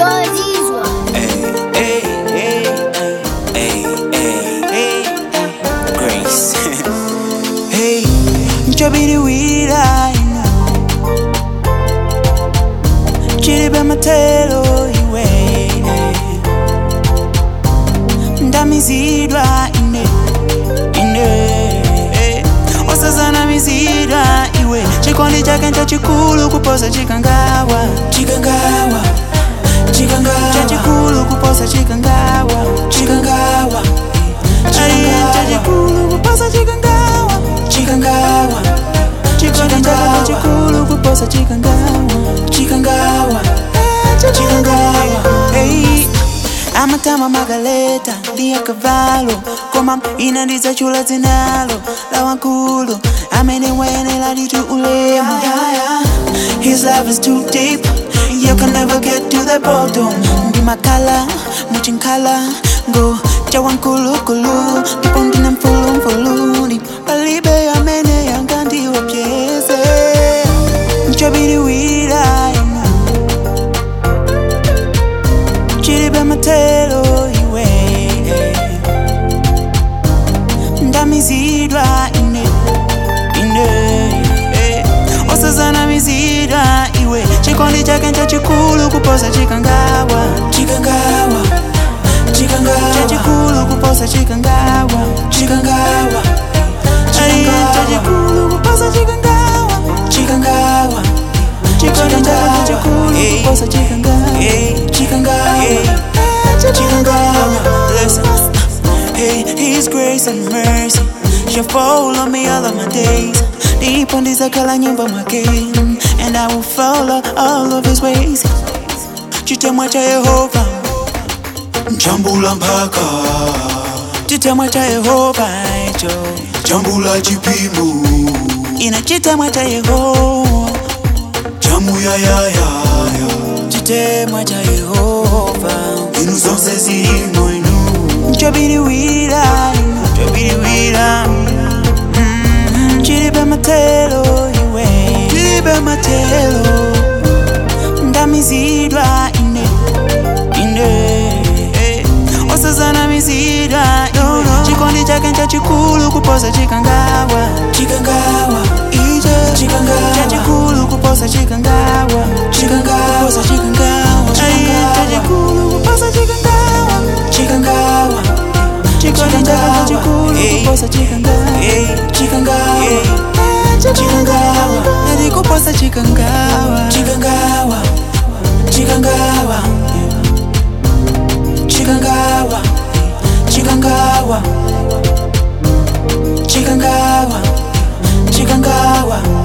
zozizwa Hey, hey, hey, hey, hey, hey, Grace. hey, njobiri wira ino chilibe matelo iwe ndamizidwa ine ine osazana mizidwa iwe chikondi chake nchachikulu kuposa chikangawa chikangawa chikangawa chachikulu kuposa chikangawa chikangawa ali chachikulu kuposa chikangawa chikangawa chikondi chake chachikulu kuposa chikangawa chikangawa chikangawa hey amatama magaleta liya kavalo koma ina ndidzachula dzinalo la wankulu amene wayenera litu ulemu his love is too deep you can never get to the bottom ndimakhala muchinkhala ngo cha wankulukulu ndipo ndine mfulumfuluni palibe amene yangandiopyeze nchobiriwira inu chilibe matelo iwe ndamizidwa ine ine eh. osazana mizidwa iwe chikondi chake nchachikulu kuposa chikangawa chikangawa chikangawa chachikulu kuposa chikangawa chikangawa ali chachikulu kuposa chikangawa chikangawa chikondi chake nchachikulu kuposa chikangawa chikangawa chikangawa listen Hey, His grace and mercy shall follow me all of my days. Ndipo ndizakhala nyumba mwake, and I will follow all of His ways. Chitemwa cha Yehova, chambula mpaka chitemwa cha Yehova icho, chambula chipimo ina chitemwa cha Yehova, chamuyayayaya chitemwa cha Yehova. inu zonse zilimo inu Chobiriwira, chobiriwira, mm, chilibe matelo iwe, chilibe matelo, ndamizidwa ine, ine, eh, osazana mizidwa, no, no. chikondi chake nchachikulu kuposa chikangawa, chikangawa, ije, chikangawa, chachikulu kuposa chikangawa, chikangawa, kuposa chikangawa, chikangawa, chachikulu kuposa chikangawa, chikangawa, chikondi chake nchachikulu kuposa chikangawa, chikangawa, chikangawa, nalikuposa chikangawa, chikangawa, chikangawa, chikangawa, chikangawa, chikangawa, chikangawa.